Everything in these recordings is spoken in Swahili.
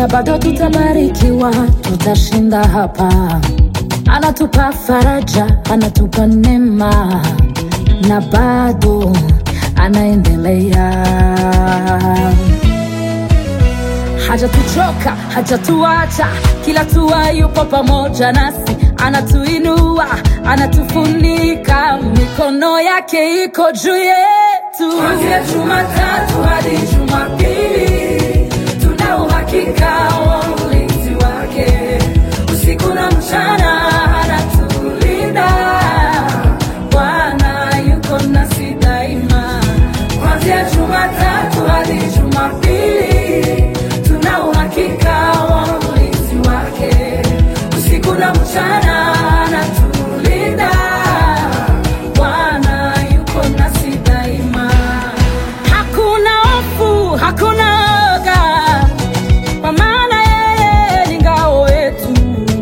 na bado tutabarikiwa, tutashinda hapa. Anatupa faraja, anatupa neema na bado anaendelea. Hajatuchoka, hajatuacha, kila tua yupo pamoja nasi, anatuinua, anatufunika, mikono yake iko juu yetu. Kuanzia Jumatatu hadi Jumapili, tuna uhakika wa ulinzi wake. Usiku na mchana anatulinda, Bwana yuko nasi daima. Kuanzia Jumatatu hadi Jumapili, tuna uhakika wa ulinzi wake. Usiku na mchana anatulinda, Bwana yuko nasi daima. Hakuna hofu, hakuna oga, kwa maana yeye ni ngao yetu.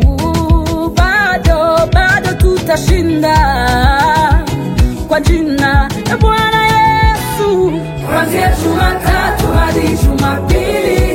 Bado bado tutashinda kwa jina la Bwana Yesu. Kuanzia Jumatatu hadi Jumapili,